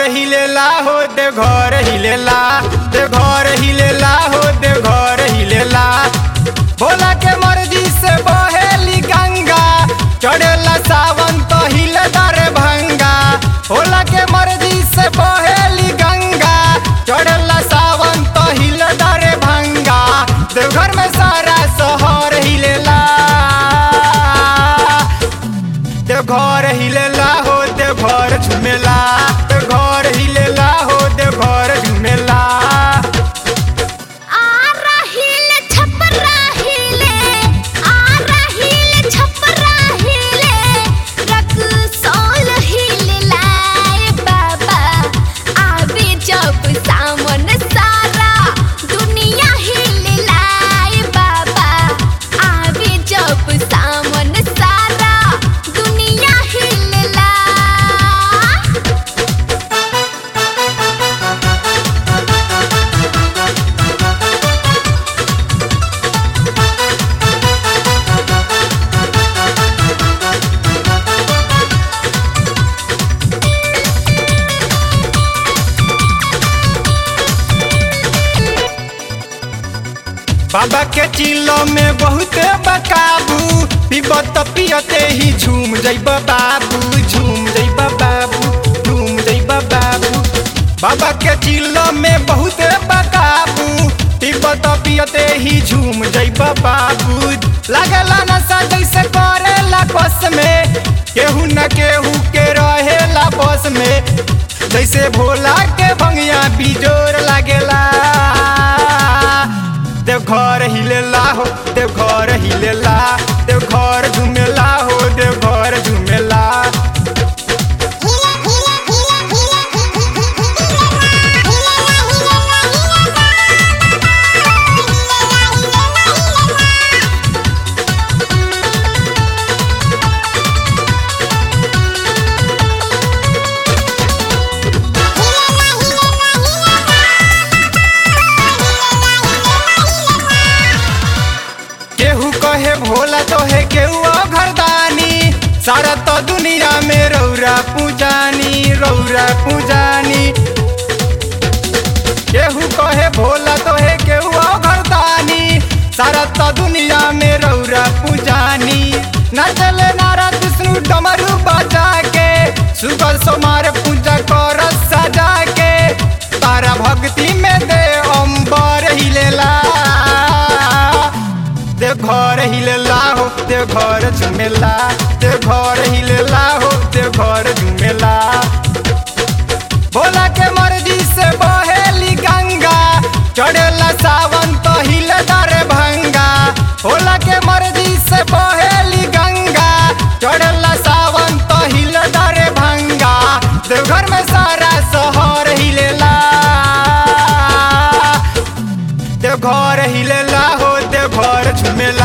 हिलेला हो देव घर हिलेला देव घर हिलेला हो देव घर हिलेला भोला के मर्जी से बहेली गंगा चढ़ेला सावन तो हिले दरे भंगा भोला के मर्जी से बहेली गंगा चढ़ेला सावन तो हिले दरे भंगा देवघर में सारा शहर हिलेला देव घर हिलेला हो देव घर झुमेला देव घर हिलेला हो देव घर झुमेला आ रहील छपरा हिले आ रहील छपरा हिले रक्सौल हिले लाए बाबा आवे जब सामन सारा दुनिया हिले लाए बाबा आवे जब सामन सारा दुनिया हिले ला बाबा के चिल्लो में बहुत बकाबू पीबत पियते ही झूम जइब बाबू झूम जइब बाबू झूम जइब बाबू बाबा के चिल्लो में बहुत बकाबू पीबत पियते ही झूम जइब बाबू लागला नशा जैसे करेला बस में केहू न केहू के रहेला बस में जैसे भोला के भंगिया बिजोर लागेला देव घर हिलेला हो देव घर हिलेला देव घर झुमेला हो देव घर झुमेला केहू कहे भोला तो है केहू घरदानी सारा तो दुनिया में रौरा पूजानी रौरा पूजानी केहू कहे भोला तो है केहू घरदानी सारा तो दुनिया में रौरा पूजानी नचले नारद विष्णु डमरू बजा के सुगर सोमार पूजा कर सजा के तारा भक्ति में दे अम्बर हिलेला देव घर हिलेला हो देव घर झुमेला देव घर हिलेला हो देव घर झुमेला भोला के मर्जी से बहेली गंगा चढ़ेला सावन तो हिले दरे भंगा भोला के मर्जी से बहेली गंगा चढ़ेला सावन तो हिले दरे भंगा देवघर में सारा शहर हिलेला देव घर हिलेला हो देव घर झुमेला